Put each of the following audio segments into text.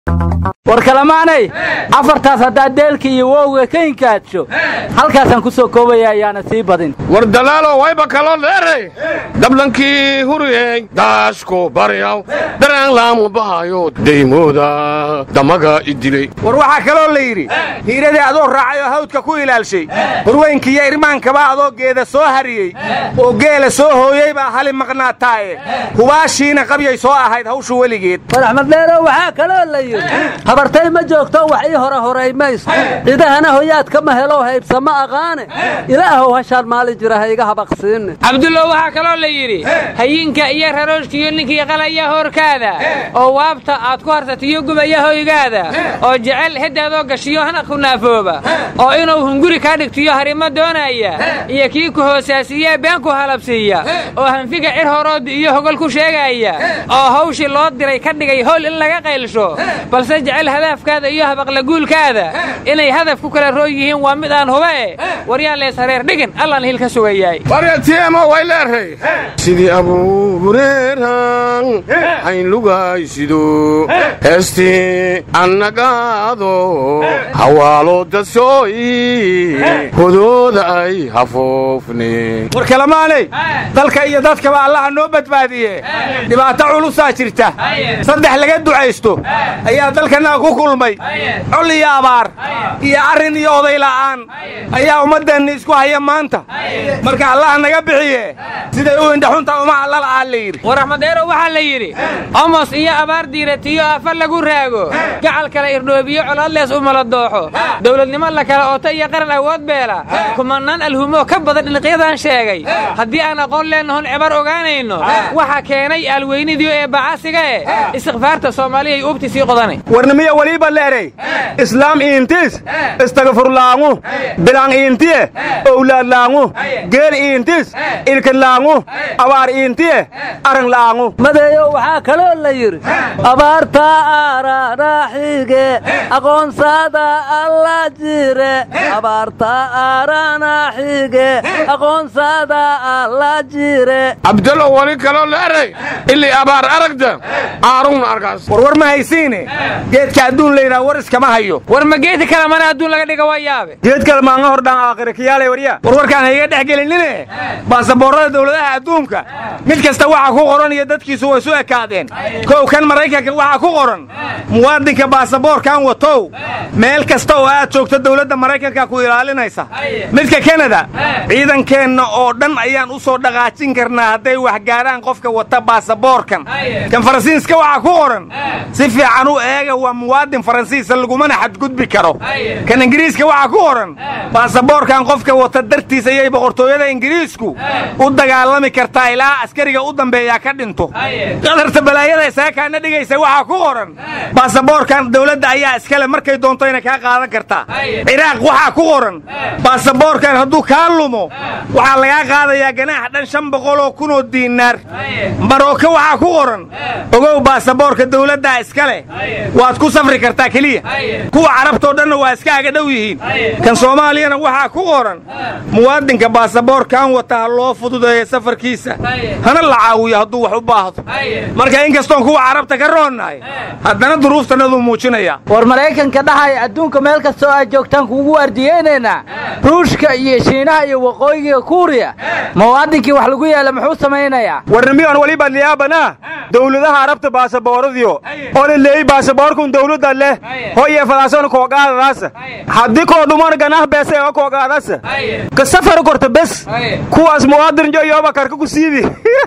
war kalamaanay afartaas haddaad deelka iyo wowga ka inkaadsho halkaasaan ku soo koobaya ayaana sii badin war dalaalo wayba kaloo dheeray dablankii huriyey daashku baryaw daraan laamu bahayo daymooda damaga idilay war waxaa kaloo la yidhi hiiradii adoo raacay oo hawdka ku ilaalshay horweynkiiyo irmaankaba adoo geeda soo hariyey oo geela soo hooyey baa hali maqnaataaye hubaashiina qabyay soo ahayd hawshu weligeed war axmed dheerow waxaa kaloo la yidhi habartay ma joogto wax ii hore horay mayso cidahana hoyaadka ma helo haybsa ma aqaane ilaahow hashaan maalin jira ha iga habaqsiinne cabdullow waxaa kaloo la yidhi hayinka iyo rarooshkiiyo ninkii qalaya hoorkaada oo waabta aad ku harsatiyo gubaya hoygaada oo jecel heddaadoo gashiyo hana ku naafooba oo inuu hunguri kaa dhigtiyo harimo doonaya iyo kii ku hoosaasiiya been ku halabsiiya oo hanfiga cir horoodi iyo hogol ku sheegaya oo hawshii loo diray ka dhigay howl in laga qaylsho balse jecel hadaafkaada iyo habaqlaguulkaada inay hadaf ku kala roon yihiin waa mid aan huba e waryaan lees hareer dhigin allaan hil ka sugayaay waryatiemo way leeray sidii abuureeran hayn lugaysido heestii annagaado hawaalo dasooyi hodooda ay hafoofne war kalamaanay dalka iyo dadkaba allaha noo badbaadiye dhibaato culusaa jirta saddex laga ducaysto ayaa dalkannaga ku kulmay col iyo abaar iyo arrin iyo oday la'aan ayaa ummaddeenna isku haya maanta marka allaha naga bixiye siday u indhaxunta uma allala'aa la yidhi war axmedeerow waxaa la yidhi omos iyo abaar diiratiyo afa lagu raago gacal kale irdhoobiyo colaadlees u mala dooxo dowladnimo la kala ooto iyo qaran awood beela kumanaan alhumoo ka badan dhinaqyadan sheegay haddii aan aqoon leennahon cibar ogaanayno waxa keenay aalweynidiyo ee bacasiga e istikfaarta soomaaliyay uubti sii qodanay warnimiya waliiba leeray islaam iintis istagfurlaangu bilang iintiye owlaadlaangu geel iintis ilkinlaangu abaar iintiye aranlaangu madeeyo waxaa kaloo la yidhi abaarta aranaaxige aqoonsada alla jire abaarta aranaaxige aqoonsada alla jire cabdallow wali kaloo leeray ilii abaar aragda aarugna arkaas warwar ma haysiine geedka adduun laydhaa war iskama hayo war ma geedi kale mana adduun laga dhiga waa yaabe geed kale maanga hordhaan aakhira kiyaalay waryaa warwarkaan hayga dhex gelinine baasaboorrada dawladaha adduunka mid kasta waxa ku qoran iyo dadkiisu way isu ekaadeen kow kan maraykanka waxaa ku qoran muwaadinka baasaboorkan watow meel kasta oo aad joogto dawladda maraykanka ku ilaalinaysa midka kanada ciidankeenna oo dhan ayaan u soo dhaqaajin karnaa hadday wax gaadhaan qofka wata baasaboorkan kan faransiiska waxaa ku qoran si fiican u eega waa muwaadin faransiisa lagumana xadgudbi karo kan ingiriiska waxaa ku qoran baasaboorkan qofka wata dartiis ayay boqortooyada ingiriisku u dagaalami kartaa ilaa askariga u dambeeyaa ka dhinto qadarta balaayada isaakaana dhigaysa waxaa ku qoran baasaboorkan dawladda ayaa iskale markay doontayna kaa qaadan kartaa ciraaq waxaa ku qoran baasaboorkan hadduu kaa lumo waxaa lagaa qaadayaa ganaax dhan shan boqoloo kunoo diinaar marooke waxaa ku qoran ogow baasaboorka dawladdaa iskale waad ku safri kartaa keliya kuwa carabtoo dhanna waa iska aga dhow yihiin kan soomaaliyana waxaa ku qoran muwaadinka baasaboorkan wata ha loo fududeeyo safarkiisa hana la caawiyo hadduu wax u baahdo marka inkastoon kuwa carabta ka roonnahay haddana duruuftanaduu muujinaya war maraykanka dhahaya adduunka meel kastoo aad joogtaan kuugu ardiyeynaynaa ruushka iyo shiinaha iyo waqooyiga kuuriya muwaadinkii wax lagu yeela muxuu samaynayaa warnimiyoon waliba liyaabana dawladaha arabta baasabooradiyo ole leey baasaboorkun dawladda leh hoye fadaason koogaadadaasa haddii koo dhuman ganah beese oo koogaadasa ka safar korta bes kuwaas muwaadin jo yooba karka ku siibi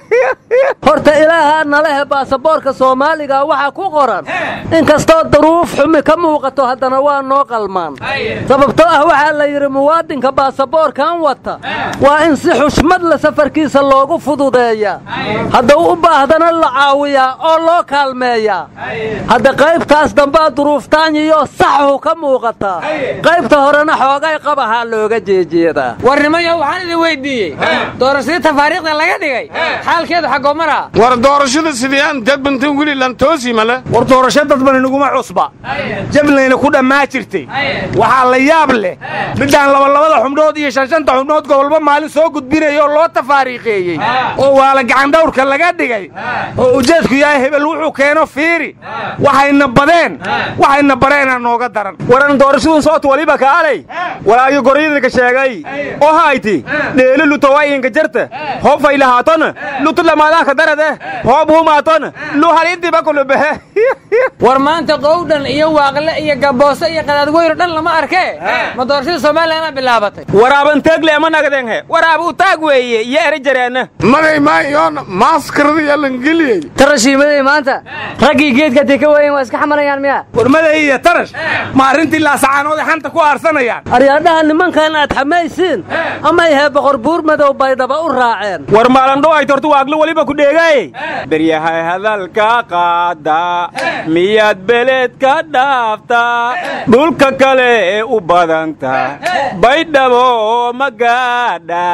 horta ilaahaa nalehe baasaboorka soomaaliga waxaa ku qoran inkastoo duruuf xumi ka muuqato haddana waa noo qalmaan sababtoo ah waxaa la yidhi muwaadinka baasaboorkan wata waa in si xushmad la safarkiisa loogu fududeeyaa hadduu u baahdana la caawiyaa oo loo kaalmeeyaa hadda qaybtaas dambaa duruuftaanyiyo saxhu ka muuqataa qaybta horena xoogay qabahaa looga jeejeedaa warnimayo waxaan idin weyddiiyey doorashadii tafaariikhda laga dhigay xaalkeedu xaggoo maraa war doorashada sidii aan dadbantan weli lantoosi male war doorasho dadban inaguma cusba jablayna ku dhammaa jirtay waxaa la yaab leh midaan labalabada xubnood iyo shanshanta xubnood gobolba maalin soo gudbinaya oo loo tafaariikheeyey oo waala gacandhawrka laga dhigay oo ujeedku yahay hebel wuxuu keeno fiiri waxayna badeen bareen waxayna bareenaa nooga daran waran doorashadun soot waliba kaalay walaagii goryadinka sheegay oo hayti dheeli lutawayinka jarta hofay lahaatona lutu lamaadaanka darade hoob humaatona lu halintiba kulubehe war maanta qowdhan iyo waaqle iyo gaboose iyo qadaadweyno dhan lama arkee ma doorashada somalilanaa bilaabatay waraaban teegle ama nagadenghe waraab u taag weeye iyo eri jareenna magay maayoon maaskaradiya langeliyey tarashiimaday maanta raggii geedka dee ka waayen waa iska xamanayaan miya warmaday iyo tarash ma arrintii laasacaanooday xanta ku aarsanayaan aryaadhaha nimankan aad xamaysiin ama ihee boqor buur madow baydhaba u raaceen war maalandho ay tortu waaglo weliba ku dheegaaye beryahay hadalka qaada miyaad beled ka dhaaftaa dhulka kale ee u badanta baydhabo magaadha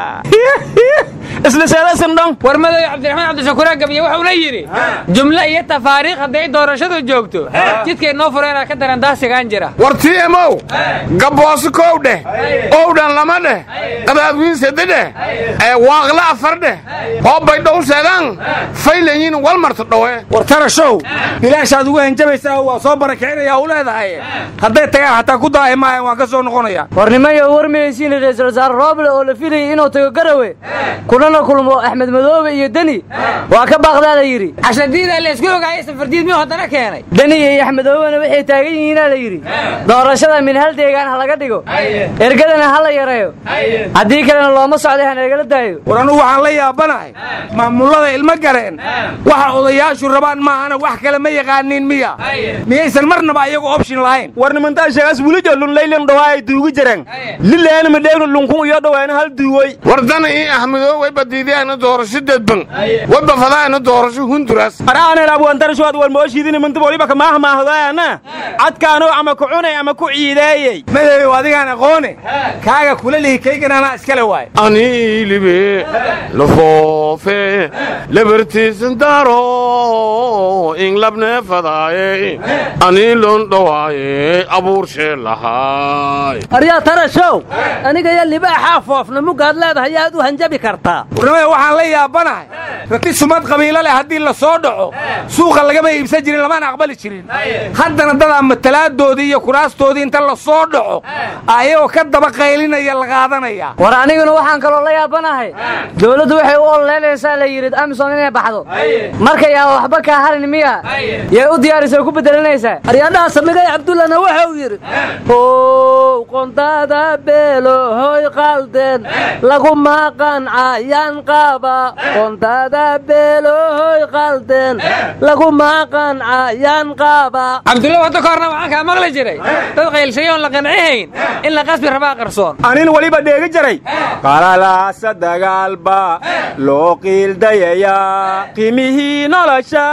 isla seedasindhon war madow cabdiraxmaan cabdishakuura gabiye wuxuuna yidhi jumle iyo tafaariikh hadday doorashadu joogto jidkay noo fureenaa ka daran daasigaan jira war timow gabbooso kow dheh owdhan lama dheh qadaadwiin sade dheh ee waaqle afar dheh hoobbay dhow seedaan faylayin walmarta dhowe war tarashow bilaashaad ugu hanjabaysaa waa soo barakicinayaa u leedahay hadday tagaan xataa ku daahi maayan waan ka soo noqonayaa war nimayo warmaysiin ra'iisul wasaare rooble oo la filayay inuu tago garawe kunana kulmo axmed madoobe iyo deni waa ka baaqdaa la yidhi cashadiida laysku ogaayay safardiid miyuu haddana keenay deni iyo axmed madoobena waxay taagan yihiinaa la yidhi doorashada min hal deegaan ha laga dhigo ergadana ha la yareeyo haddii kalena looma socday ha nagala daayo war anugu waxaan la yaabanahay maamullada ilmo gareen waxa odayaashu rabaan maahana wax kale ma yaqaaniin miya miyaysan marnaba ayagu option lahayn war nimantaa sheegaas welijo lunlaylan dhawaa ay duugi jireen lileena madheegna lunkun iyo dhawaana hal duuwoy wardana ii ahmedoo way badiidaana doorasho dedban way bafadaana doorasho hunduras araanel abwantarashoad war mooshiidi nimanta waliba kamaah maahdaana cadkaanoo ama ku cunay ama ku ciideeyey madow adigaan aqoone kaaga kula lihi kaygan anaa iskale waay aniilibe lafoofe lebartiisan daro inglabneefadaaye aniilon dhowaaye abuurshee lahaay aryaa tarashow aniga iyo libaaxaa foofna mugaad leedahay yaad u hanjabi kartaa warnimada waxaan la yaabanahay rati sumad qabiilo leh haddii la soo dhaco suuqa lagama iibsan jirin lamana aqbali jirin haddana dadaa matalaadoodii iyo kuraastoodii inta la soo dhaco ayagoo ka daba qaylinaya la qaadanaya war aniguna waxaan kaloo la yaabanahay dowladdu waxay u ololeynaysaa la yidhi amisom inay baxdo marka yaa waxba kaa harin miya yay u diyaarisay ku bedelanaysaa aryaadhaha samigay cabdullana waxa uu yidhi how qondaada beelo hoy qaldeen laguma qancayaan qaba qondaada beelo hoy qaldeen laguma qancayaan qaba cabdulla wadda ka horna waxaan kaa maqli jiray dad qaylshay oon la qancihayn in la qasbi rabaa qarsoon anin weliba dheegi jiray qalalaasa dagaalba loo qiildayayaa qiimihii nolosha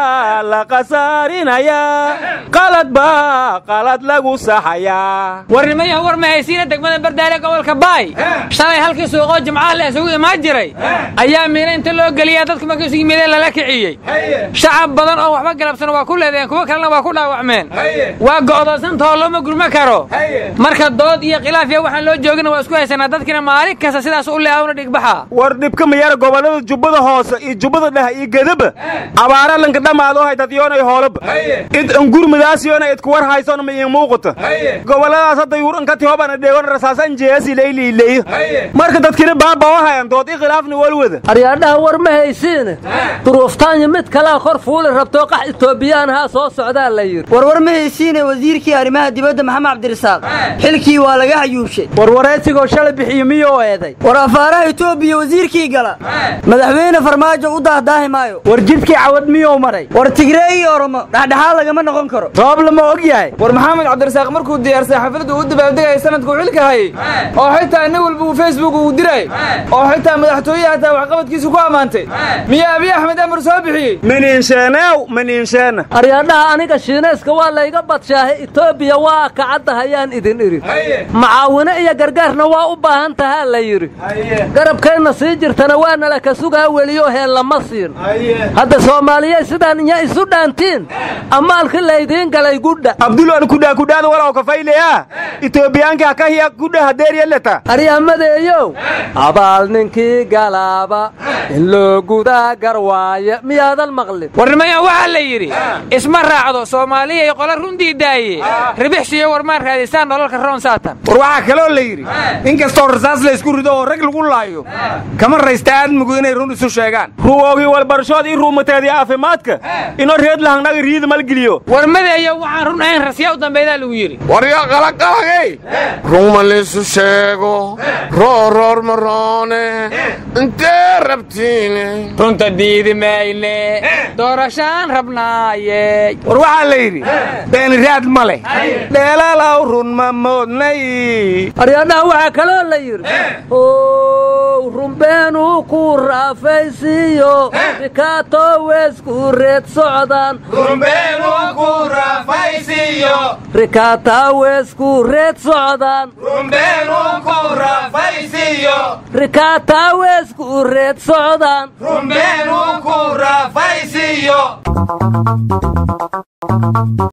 la qasaarinayaa qalad baa qalad lagu saxayaa warnimayahu war mahaysiina degmada bardaale gobolka baay shalay halkii suuqoo jimcaha la isugu imaan jiray ayaa miina inta loo geliyaa dadku markii isu yimideen lala kiciyey shacab badan oo waxba galabsan waa ku leedeen kuwo kalena waa ku dhaawacmeen waa go'doonsantahoo looma gurma karo marka dood iyo khilaafya waxaan loo joogina waa isku haysanaa dadkina maalin kasta sidaas u leeawna dhigbaxa war dhibka mayara gobollada jubbada hoose iyo jubbada dheh iyo gedaba abaara lanka dhammaado haytadyoonay hoolaba id angurmadaasyoona idku war haysona ma iin muuqata gobolladaas hadda yuuranka tihobana dheegon rasaasan jeesi layliileeyo marka dadkina baaba oo hayan dood i khilaafna walwada aryaadhaha war ma haysiine duruuftaanya mid kalea kor fuuli rabtoo qax itoobiyaanahaa soo socdaa la yidhi warwar ma haysiine wasiirkii arrimaha dibadda maxamed cabdirasaaq xilkii waa laga hayuubshay warwaraysigoo shalay bixiyo miyuu eeday war afaaraha itoobiya wasiirkii gala madaxweyne farmaajo u daahdaahi maayo war jidkii cawad miyuu maray war tigree iyo oromo dhexdhexaad lagama noqon karo roob lama og yahay war maxamed cabdirasaaq markuu diyaarsay xafladda uu dabaaldegaya sanadkuu xilka hayay oo xitaa nin walba uu facebook uu diray oo xitaa madaxtooyaha hataa waxqabadkiisu ku ammaantay miyaa abiy axmed amar soo bixiyey maniinsheeneew maniinsheena aryaadhaha aniga shiinayska waa layga badshaahe itoobiya waa kacadda hayaan idin idhi macaawino iyo gargaarna waa u baahan tahaa la yidhi garabkayna sii jirtana waa nala ka sugaa weliyo heel lama siin hadda soomaaliya sidaan inya isu dhaantiin ammaalkii laydiin galay gudha abdul an kudhaa kudhaada walaw kafayleyaa itoobiyaanka kahiya kudha hadeeriyaleta aryamadeeyow abaal ninkii ruuxii galaaba in loo gudaa garwaaya miyaadan maqlin warnimayan waxaa la yidhi isma raacdo soomaaliya iyo qola runtii daaye ribixsiyo warmaan raadisaan nololka roon saatan war waxaa kaloo la yidhi in kastoo rasaas la isku rido oo rag lagu laayo kama raysta aadmigu inay run isu sheegaan ruwoogii walbarashood ii ruumateedii caafimaadka inoo reed lahangnaga riida malgeliyo warmadeeyo waxaan run ahayn rasyaa u dambaydaa lagu yidhi warya qalaqalagay ruma laysu sheego rooroor maroone intee rabtiine runta diidi mayne doorashaan rabnaaye war waxaa la yidhi beeni raad ma leh dheelaalaw run ma moodnay aryadhaha waxaa kaloo la yidhi ow rumbeenuu ku raafaysiiyo rikaato weysku reed socdaan rikaataa weysku reed socdaan rikaataa weysku reed socdaan